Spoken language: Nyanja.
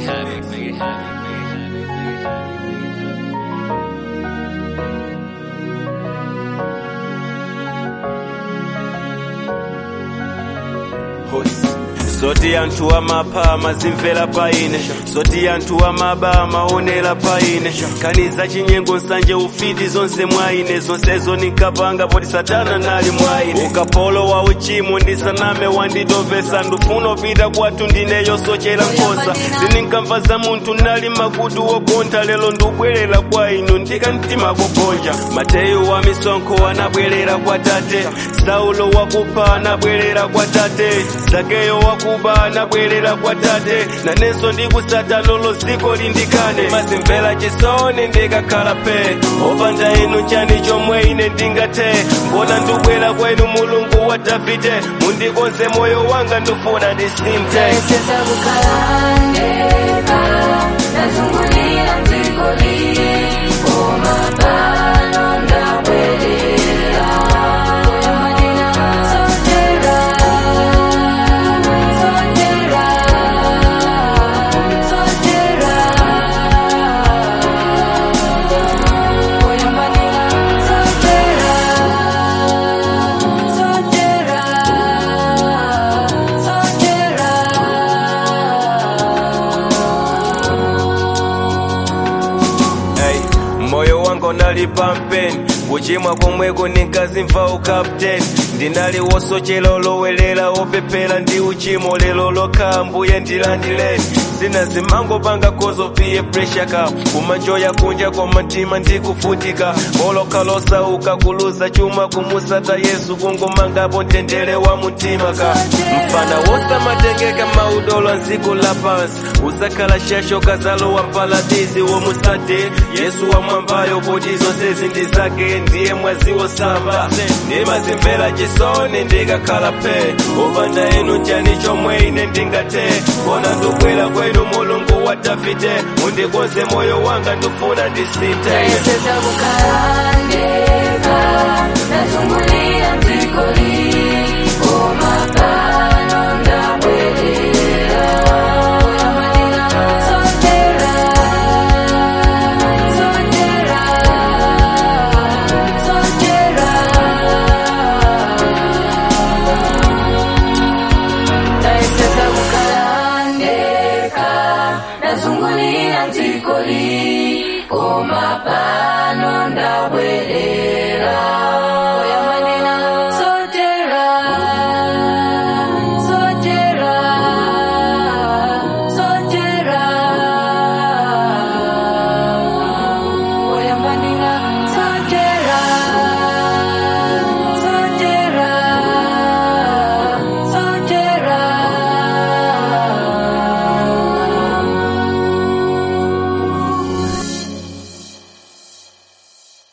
zoti anthu amapha amazimvera paine zoti anthu amaba amaonera paine kaniza chinyengo nsanje ufiti zonse mwaine zonsezo ninkapanga poti satana nali mwaine ukapolo wa uchimo ndisaname wanditopesa ndufuna upita kwathu ndineyo sochera nkhosa zininkamva za munthu nali makutu wogontha lero ndikubwerera kwa inu ndika mtima kugonja mateyu wa misonkho anabwerera kwa tate saulo wakupha anabwerera kwa tate zakeyo wakuba anabwerera kwa tate nanenso ndikusata lolo ziko lindikane mazimvera chisoni ndikakhala pe opanda inu chani chomwe ine ndingathe mbona ndibwera kwenu mulungu wa davide mundikonze moyo wanga ndifuna ndisinthe Sasa kukalandeka nazungulira dziko lipo mapano ndabwerera kuyamanina sotera sotera sotera kuyamanina sotera sotera Hey, moyo wangu nali pampeni kuchimwa komweko ninkazimva ukapteni ndinali wosochera olowelera opepera ndi uchimo lero lokha mbuye ndilandileni zina zimangopanga kozo piye presha ka kumanjoya kunja kwa mtima ndikufutika olokha losauka kuluza chuma kumusata yesu kungomangapo mtendere wa mutima ka mfana wosamatengeka maudolo nziko la pansi usakhala shasho kazalowa mpaladisi womusate yesu wamwambayo poti zonse zindi zake ndiye mwazi wosamba ndimazimvera chisoni ndikakhala pe upanda inu chani chomwe ine ndingathe kona ndibwera kwenu mulungu wa davide mundikonze moyo wanga ndifuna ndisinthe Sasa kukalandeka nazungulira